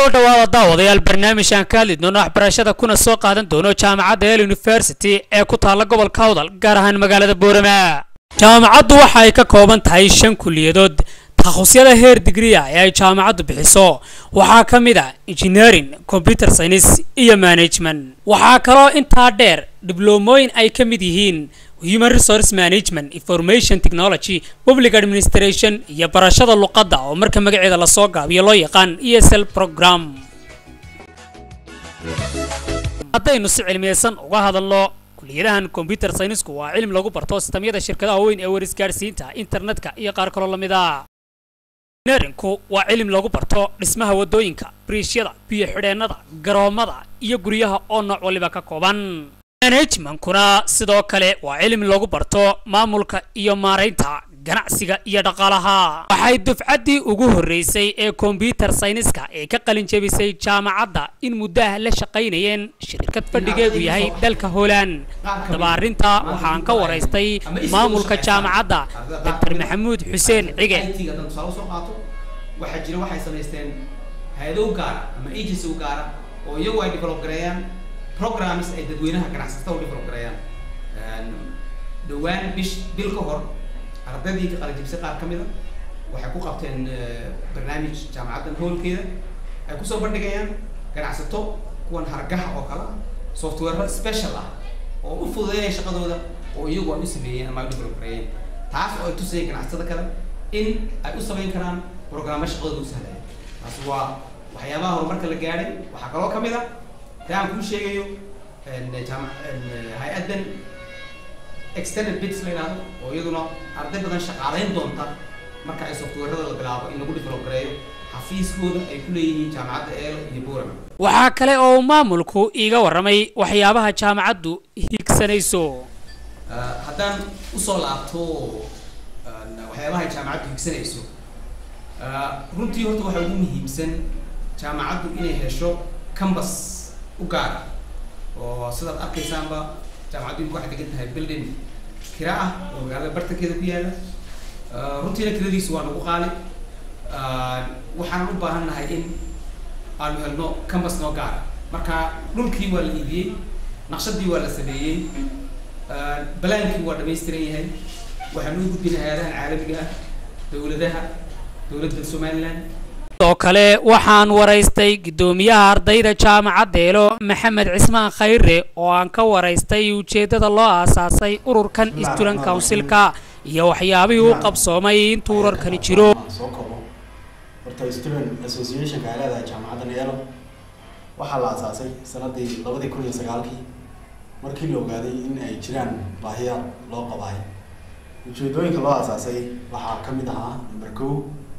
soo dhawaada daawadayaal barnaamijkan ka hadli doono waxbarashada kuna soo qaadan doono jaamacadda el university ee ku taalla gobolka awdal gaar ahaan magaalada boorama jaamacaddu waxa ay ka kooban tahay shan kuliyadood takhusyada heer digriya ee ay jaamacaddu bixiso waxaa ka mid a engineering computer science iyo management waxaa kaloo intaa dheer dibloomooyin ay ka mid yihiin human resource management information technology public administration iyo barashada luqadda oo marka magaceeda lasoo gaabiyo loo yaqaan e s l program haddaynu si cilmiyeysan uga hadalno kuliyadahan computer scienceku waa cilmi lagu barto sistamyada shirkadaha weyn ee warisgaadhsiinta internetka iyo qaar kaloo lamid a engineeringku waa cilmi lagu barto dhismaha waddooyinka biriishyada biyo xidheennada garoomada iyo guryaha oo nooc waliba ka kooban managementkuna sidoo kale waa cilmi lagu barto maamulka iyo maaraynta ganacsiga iyo dhaqaalaha waxay dufcaddii ugu horreysay ee kombyuter sayniska ee ka qalin jebisay jaamacadda in muddaha la shaqaynayeen shirkad fadhigeedu yahay dalka holand daba arrinta waxaan ka waraystay maamulka jaamacadda doctor maxamuud xuseen cige waxaa jira waxay samaysteen hay-ado u gaara ama agency u gaara oo iyagu ay develop gareeyaan programs ay dadweynaha ganacsatada u develop gareeyaan dhawaan bish bil ka hor ardaydii ka qalajibsay qaar ka mida waxay ku qabteen barnaamij jaamacaddan hoolkeeda ay kusoo bandhigayaan ganacsato kuwan hargaha oo kale ah software special ah oo u fududeynaya shaqadooda oo iyagu ay u sameeyeen ama ay u develop gareeyeen taas oo ay tusayeen ganacsatada kale in ay u samayn karaan programma shaqadooda u sahlaya taas waa waxyaabaha horumarka la gaadhay waxaa kaloo ka mid a taa aan kuu sheegayo jaama hay-addan extended bits la yidhahdo oo iyaduna arday badan shaqaalayn doonta marka ay softwarada la bilaabo in lagu develop gareeyo xafiiskooda ay ku leeyihiin jaamacadda eelo iyo boorama waxaa kale oo maamulku iiga warramay waxyaabaha jaamacaddu higsanayso haddaan usoo laabto waxyaabaha jaamacaddu higsanayso runtii horta waxaa ugu muhiimsan jaamacaddu inay hesho cambus u gaara oo sidaad arkaysaanba jaamacaddu imika waxay degan tahay building kira ah oo magaalada bartankeeda ku yaala runtiina kiradiisu waa nagu qaali waxaan u baahan nahay in aanu helno cambus noo gaara marka dhulkii waa la iibiyey naqshadii waa la sameeyey balaankii waa dhamaystiran yahay waxaanu u gudbinay hay-adahan caalamiga ah dowladaha dowladda somaliland oo kale waxaan waraystay guddoomiyaha ardayda jaamacadda eelo maxamed cismaan khayre oo aan ka waraystay ujeeddada loo aasaasay ururkan student councilka iyo waxyaabihii u qabsoomay intuu urarkani jiro soo kobo horta student associationka ay leedahay jaamacadda neelo waxaa la aasaasay sanadii labadii kun iyo sagaalkii markii la ogaaday in ay jiraan baahiya loo qabaay ujeedooyinka loo aasaasay waxaa ka mid ahaa number ko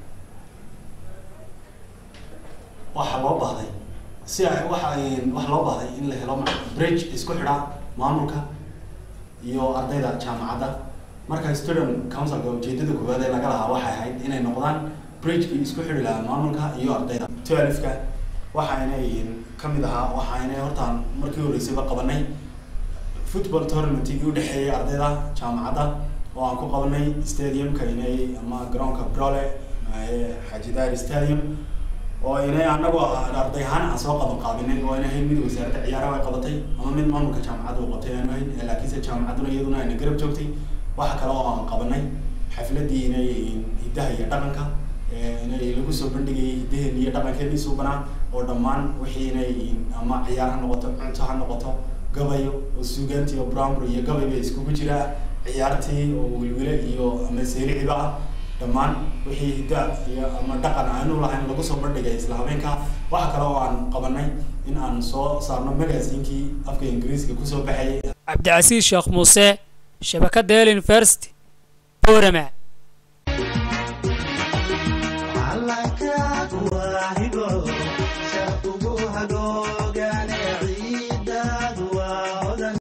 waxaa loo baahday si ay waxa waxa loo baahday in la helo bridge isku xidha maamulka iyo ardayda jaamacadda marka student councilka ujeedada koowaad ee laga lahaa waxay ahayd inay noqdaan bridgekii isku xidhi lahaa maamulka iyo ardayda twelfka waxa inay kamid ahaa waxa inay hortaan markii horeysayba qabanay football tournamentigi udhexeeyay ardayda jaamacadda oo aan ku qabanay stadiumka inay ama garoonka brole xajidaar stadium oo inay anagoo arday ahaan aan soo qaban qaabinin oo inay ahayd mid wasaaradda ciyaaraha ay qabatay ama mid maamulka jaamacadda uu qabtay aanu ahayn laakiinse jaamacadduna iyaduna ayna garab joogtay waxa kale oo aan qabanay xafladii inay hiddaha iyo dhaqanka inay lagu soo bandhigayay hiddaheen iyo dhaqankeedii suubanaa oo dhammaan wixii inay ama ciyaar ha noqoto cunto ha noqoto gabayo oo suugaantii oo brownbury iyo gabay bay iskugu jiraa ciyaartii oo wilwile iyo ama seericiba ah dhammaan wixii hidda iyo ama dhaqan aanu lahayn lagu soo bandhigay isla habeenka waxa kale oo aan qabanay in aan soo saarno magasiinkii afka ingiriiska kusoo baxayay cabdicasiis sheekh muuse shabakadda el university boorama